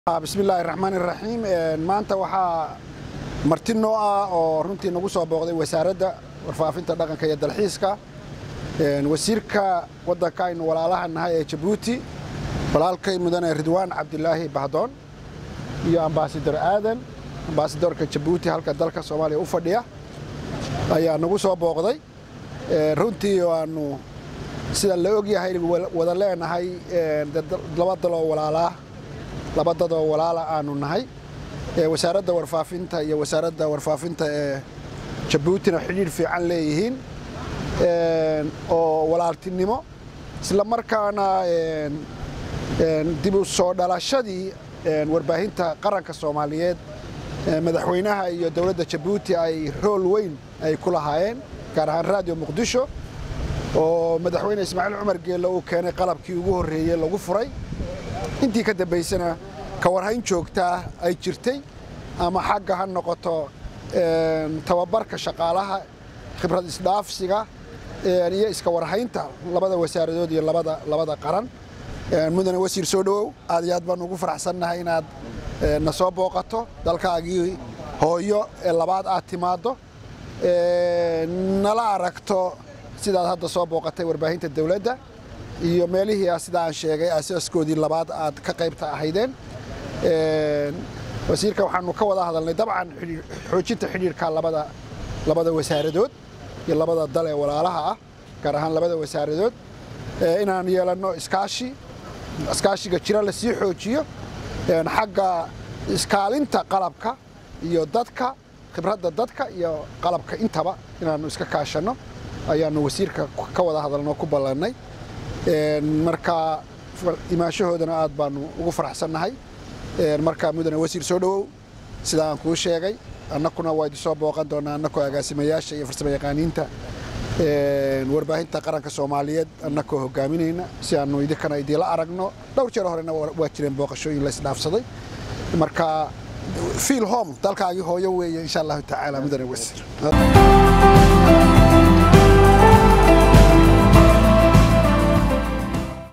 bismi illaahi raxmaan iraxiim maanta waxaa marti noo ah oo runtii nagu soo booqday wasaaradda warfaafinta dhaqanka iyo dalxiiska wasiirka waddanka aynu walaalaha nahay ee jabuuti walaalkay mudane ridwaan cabdilaahi bahdoon iyo ambaasador aadan ambaasadorka jabuuti halka dalka soomaaliya u fadhiya ayaa nagu soo booqday runtii aanu sida la ogyahay wada leenahay laba daloo walaalaa laba dadoo walaala aanu nahay wasaaradda warfaafinta iyo wasaaradda warfaafinta ee jabuutina xidhiidh fiican leeyihiin oo walaaltinimo isla markaana dib u soo dhalashadii warbaahinta qaranka soomaaliyeed madaxweynaha iyo dowladda jabuuti ay rool weyn ay ku lahaayeen gaar ahaan raadiyo muqdisho oo madaxweyne ismaaciil cumar geelle uu keenay qalabkii ugu horreeyey lagu furay intii ka dambaysana ka warhayn joogtaa ay jirtay ama xagga ha noqoto tababarka shaqaalaha khibrad isdhaafsiga iyo iska warhaynta labada wasaaradood iyo labada qaran mudane wasiir soo dhowow aad iyo aad baan ugu faraxsannahay inaad na soo booqato dalkaagii hooyo ee labaad aad timaaddo nala aragto sidaad hadda soo booqatay warbaahinta dawladda iyo meelihii sida aan sheegay asaaskoodii labaad aad ka qaybta ahaydeen wasiirka waxaanu ka wada hadalnay dabcan xoojinta xidhiirka labada labada wasaaradood iyo labada dal ee walaalaha ah gaar ahaan labada wasaaradood inaan yeelanno iskaashi iskaashiga jira la sii xoojiyo xagga iskaalinta qalabka iyo dadka khibradda dadka iyo qalabka intaba inaannu iska kaashanno ayaannu wasiirka ka wada hadalno ku ballannay marka imaashahoodana aad baanu ugu faraxsannahay marka mudane wasiir soo dhowow sida aan kuu sheegay annakuna waa idin soo booqan doonaa annakoo agaasimayaasha iyo farsamo yaqaaniinta warbaahinta qaranka soomaaliyeed annakoo hogaaminayna si aanu idinkana idiinla aragno dhowr jeer horena waa jireen booqashooyin la isdhaafsaday marka fiil home dalkaagii hooyo weeye insha allahu tacaala mudane wasiir